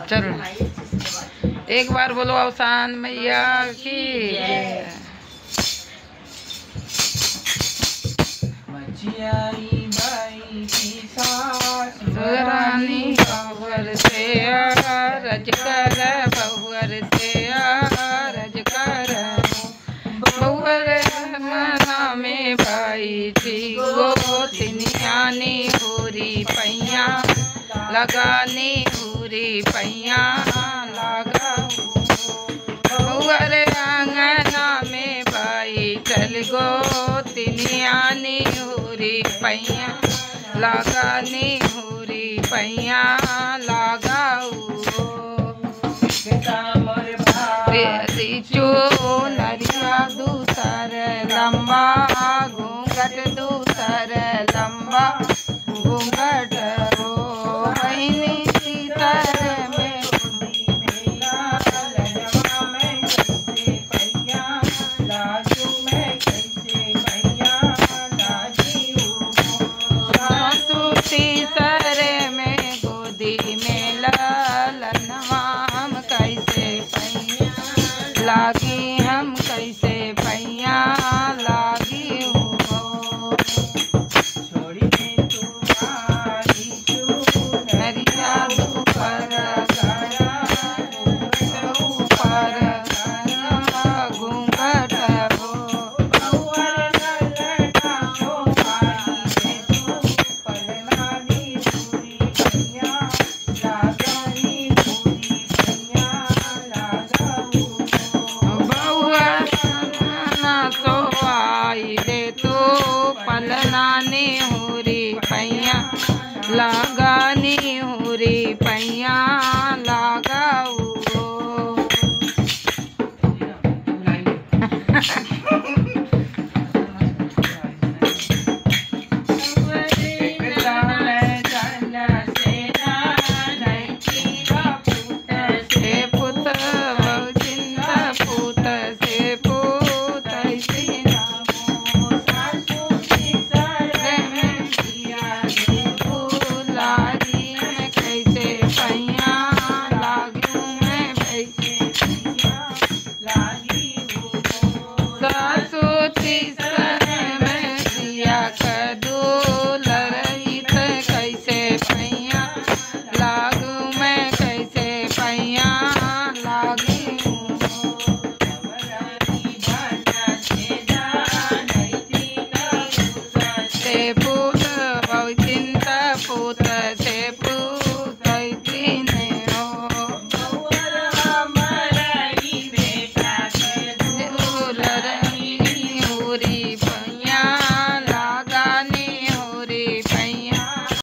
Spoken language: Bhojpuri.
चलो एक बार बोलो अवसान मैया की जय। मचियाई बाई की सास रानी बहुवर से रज कर बहुवर से रज कर बहुवर मना में भाई थी गोतिनियानी पूरी पैया लगानी पूरी पैया लगा बहुवर अंगना में भाई चल गो तिनियानी हुरी पैया लगानी हुरी पैया लगाऊ बेटा मोर भाई चो नरिया दूसर लंबा घूंघट दूसर लंबा घूंघट हो बहनी सीतर में मेला लजवा में कैसे पैया लाजू में कैसे पैया लाजी हूँ सासू तीसर में गोदी में ला